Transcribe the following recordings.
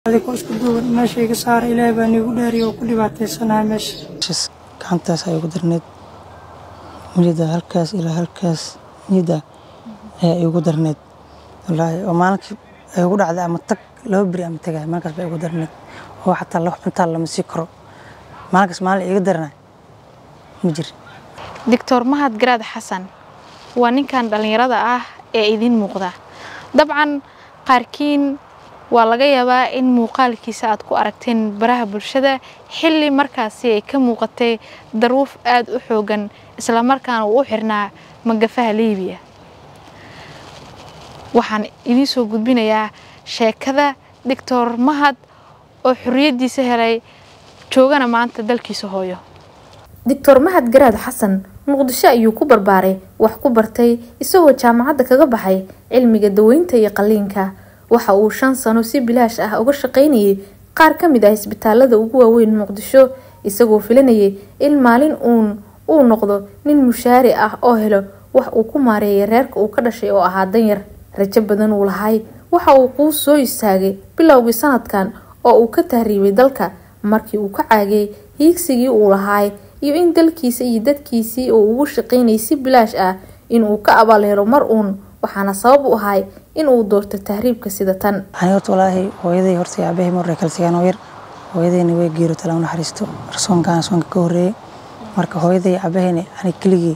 adigoo isku duuban meesha iga saara ilaahay baa niigu dhaariyo oo ku dhibaataysanahay meesha meeshas gacantaas ay ugu darneed niyada halkaas ilaa halkaas niyada ayaa iigu darneed wallaahi oo maalinkii ay ugu dhacday ama tag laba beri ama tagay maalinkaas baa igu darneed oo xataa wax cuntaa lama sii karo maalinkaas maalin iiga daranay ma jiri doctor mahad garaad xasan waa ninkan dhallinyarada ah ee idiin muuqda dabcan qaarkiin waa laga yaabaa in muuqaalkiisa aad ku aragteen baraha bulshada xilli markaasi ay ka muuqatay daruuf aada u xoogan islamarkaana uu u xirnaa magafaha liibiya waxaan idiin soo gudbinayaa sheekada doctor mahad oo xorriyaddiisa helay joogana maanta dalkiisa hooyo doctor mahad garaad xasan muqdisho ayuu ku barbaaray wax ku bartay isagoo jaamacadda kaga baxay cilmiga daweynta iyo qalliinka waxa uu shan sano si bilaash ah uga shaqaynayay qaar ka mid ah isbitaalada ugu waaweyn muqdisho isagoo filanayay in maalin uun uu noqdo nin mushaari ah oo helo wax uu ku maareeyay reerka uu ka dhashay oo ahaa danyar rajo badan uu lahay waxa uu kuu soo istaagay bilowgii sanadkan oo uu ka tahriibay dalka markii uu ka caagay hiigsigii uu lahaay iyo in dalkiisa iyo dadkiisii uu ugu shaqaynayay si bilaash ah inuu ka abaalhelo mar uun waxaana sabab u ahay in uu doorto tahriibka sida tan ani horta walaahi hooyaday horta aabbahay marre kala sigaan oo yar hooyadayna way geero tala u naxariisto arsoonkaan soonka ka horreeyay marka hooyaday aabahayna ani keligii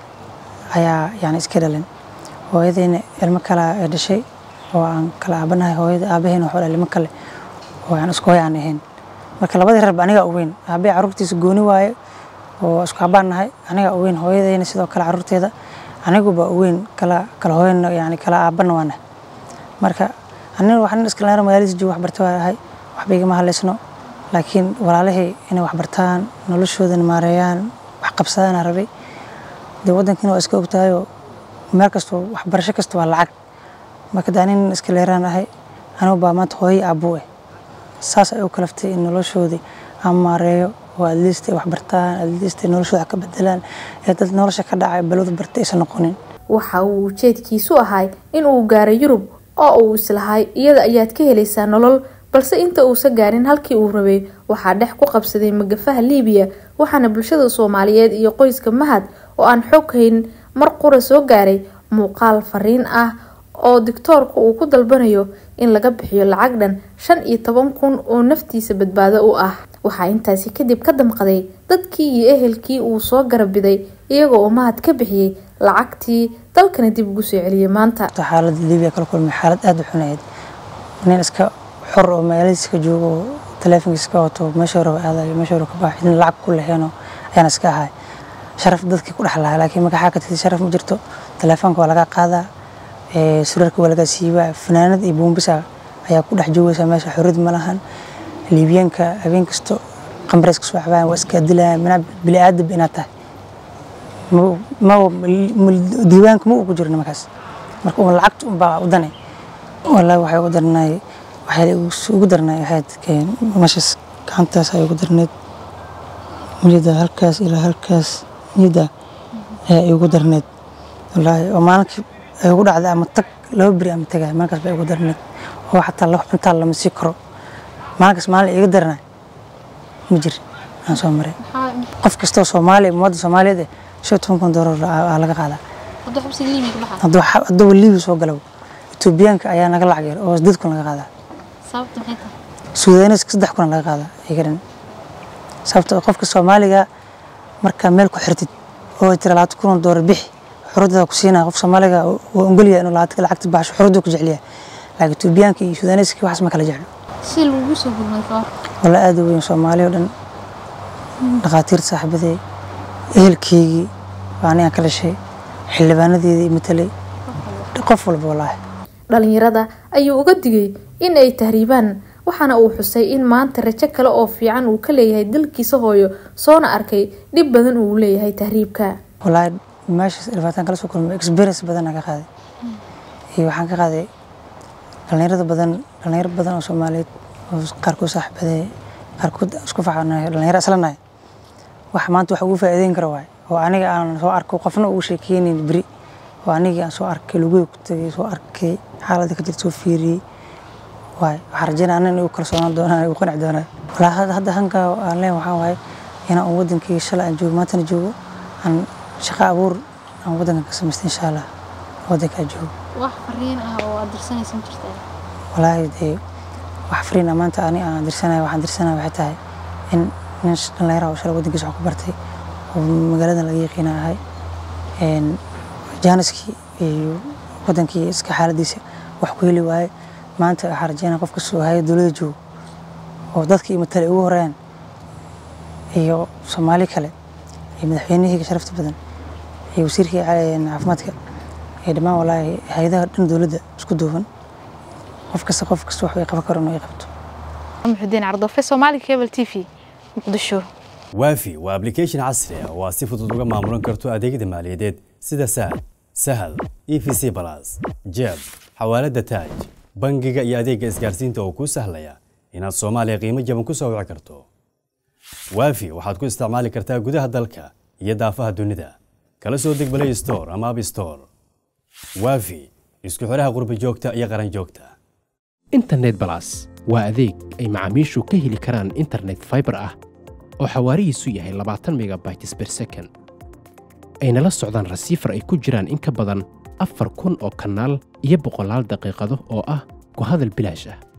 ayaa yani iska dhalin hooyadayna ilmo kale ee dhashay oo aan kala aabanahay hooyada aabahayna wuxuu dhalay ilmo kale oo aan isku hooy aan ahayn marka labadii reerba anigaa u weyn aabbahay carruurtiisa gooni waaye oo isku habaan nahay anigaa u weyn hooyadayna sidoo kale carruurteeda aniguba u weyn kala kala hooyana yani kala aabana waana marka anina wax nin iska leer magaaladiisa joogo wax barta waa ahay waxba igama hadlaysno laakiin walaalihii inay wax bartaan noloshoodana maareeyaan wax qabsadaan aan rabay dee waddankiina waa iska ogtahayoo meel kastoo waxbarasho kasta waa lacag marka dee anin iska leeraan ahay anigu baa maanta hooyo aabuu eh saas ay u kalaftay in noloshoodii aan maareeyo oo adliist ay wax bartaan adliist ay noloshooda wax ka bedelaan ee dad nolosha ka dhacay balwada bartay aysan noqonin waxa uu ujeedkiisu ahay in uu gaaro yurub oo uu islahay iyada ayaad ka helaysaa nolol balse inta uusan gaarin halkii uu rabay waxaa dhex ku qabsaday magafaha liibiya waxaana bulshada soomaaliyeed iyo qoyska mahad oo aan xog hayn mar qura soo gaaray muuqaal fariin ah oo dictoorka uu ku dalbanayo in laga bixiyo lacag dhan shan iyo toban kun oo naftiisa badbaado u ah waxaa intaasi kadib ka damqaday dadkii iyo ehelkii uu soo garabiday iyagoo uu mahad ka bixiyey lacagtii dalkana dib ugu soo celiyay maanta xaaladda liibiya kala kulmay xaalad aada u xunayd nin iska xor oo magaaladiisa ka joogo oo taleefonkiisa ka wato meesha raba aadayo meesha raba ka baxo cidna lacag ku leheenoo ayaan iska ahay sharaf dadkii ku dhex lahaa laakiin magaxaa ka tirtay sharaf ma jirto taleefoonka waa laga qaadaa surarka waa laga siibaa fanaanad iyo buumbisa ayaa ku dhex joogaysa meesha xorriyad ma lahan liibiyaanka habeen kasto qambareys kasoo cabaan waa iska dilayaan manaa bili aadab inaad tahay diiwaanka ma ugu jiro nimankaas marka un lacagta un baa u danay wallaahi waxay ugu darnay waxay ugu darnay ahayd meeshaas gacantaas ay ugu darneed niyada halkaas ilaa halkaas niyada ayaa iigu darneed wallaahi oo maalinkii ay ugu dhacday ama tag laba beri ama tagay maalinkaas baa igu darneed oo xataa wax cuntaa lama sii karo maalinkaas maalin iiga daranay ma jiri aan soo maray qof kastoo soomaaliya ummadda soomaaliyeed eh shan toban kun doolar aa laga qaadaa hadduu liibi soo galo etoobiyaanka ayaa naga lacag yar oo sideed kun laga qaadaa suudaaneska saddex kun laga qaadaa iga dhan sababta qofka soomaaliga markaa meel ku xirtid oo tira labaatan kun oo doolar bixi xuruddada ku siinaya qof soomaaliga waa ongoliya inuu lacagta baxsho xurudduu ku jecliya laakiin etoobiyaanka iyo suudaaneska waxaas ma kala jeclo si lagu soo gurmay kahor walla aada u weyn soomaali oo dhan dhakhaatiirta saaxiibaday ehelkeygii waa anigaan ka dhashay xildhibaanadeedii matalay qof walba wallaahi dhalinyarada ayuu uga digay in ay tahriibaan waxaana uu xusay in maanta rajo kale oo fiican uu ka leeyahay dalkiisa hooyo soona arkay dhib badan uu leeyahay tahriibka wallaahi meeshaas dhibaataan kala soo kulmay experience badan aan ka qaaday iyo waxaan ka qaaday dhalinyarada badan dhalinyaro badan oo soomaaliyeed oo qaarkood saaxiibaday qaarkood isku faxanayo dhalinyaro islanahay wax maanta wax ugu faa'iideyn kara waay oo aniga aan soo arko qofna ugu sheekeynin beri oo anigii aan soo arkay luguhi ku tagay soo arkay xaaladda ka jirta soo fiiriyey waay waxaan rajeynaya anan igu kalsoonaan doonaan igu qanci doonaan walaa hadda hadda hanka aan leen waxaa waaye inaan un wadankii shalay aan joogo maantana joogo aan shaqo abuur aan wadankan ka samaysta insha allah wadankaa joogo wax fariin ah oo aad dirsanaysan jirta walaahi dee wax fariin ah maanta ani aan dirsanaya waxaan dirsanaya waxay tahay in nin dhallinyara oo shalay wadankiisa wax ku bartay oo magaaladan laga yaqiina ahay jaaniskii iyo wadankii iska xaaladiisa wax ku heli waaye maanta waxaan rajeynaya qof kastoo haya dowladda joogo oo dadkii matale ugu horeeyaan iyo soomaali kale iyo madaxweynihii sharafta badan iyo wasiirkii caafimaadka iyo dhammaan walaahi hay-adaha dhan dowladda isku duuban qof kasta qof kasta wax ay qaban karo inuu ay qabto muxudiin cardoofe soomaali cable t v muqdisho waafi waa application casri ah oo aad si fudud uga maamulan karto adeegyada maaliyadeed sida sahal sahal e v c balas jeeb xawaalada taaj bangiga iyo adeegga isgaarsiinta oo kuu sahlaya inaad soomaaliya qiimo jaban ku soo wici karto waafi waxaad ku isticmaali kartaa gudaha dalka iyo daafaha dunida kala soo deg play store ama app store waafi isku xidhaha qurba joogta iyo qaran joogta internet balas waa adeeg ay macaamiishu ka heli karaan internet fiber ah oo xawaarihiisu yahay labaatan megabytes per second ayna la socdaan rasiifar ay ku jiraan in ka badan afar kun oo kanaal iyo boqolaal daqiiqado oo ah ku hadal bilaash ah